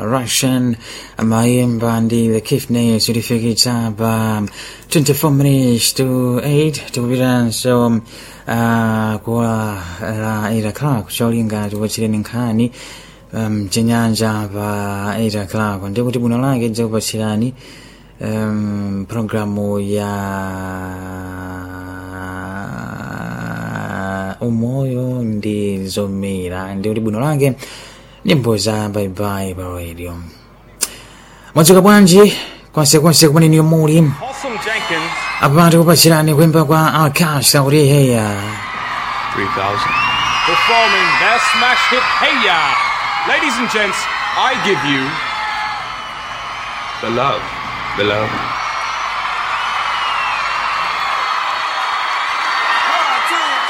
Russian amayimba ndi the Kifne zilifikitsa pa 24 minutes to 8 tikupitanso uh, kuwa la 8 o'clock cholinga tikupatsireni nkhani um, chinyanja pa 8 o'clock ndikuti bwino lake dzikupatsirani um, programu ya umoyo ndi zomera ndikuti bwino lake nyimbo za baibai pa radio mwadzuka bwanji konsekonse kumene niyo muli Awesome Jenkins, apa tikupatsirani kuimba kwa alkash akuti heya 3000. performing their smash hit Hey Ya. Ladies and gents, I give you Beloved, beloved.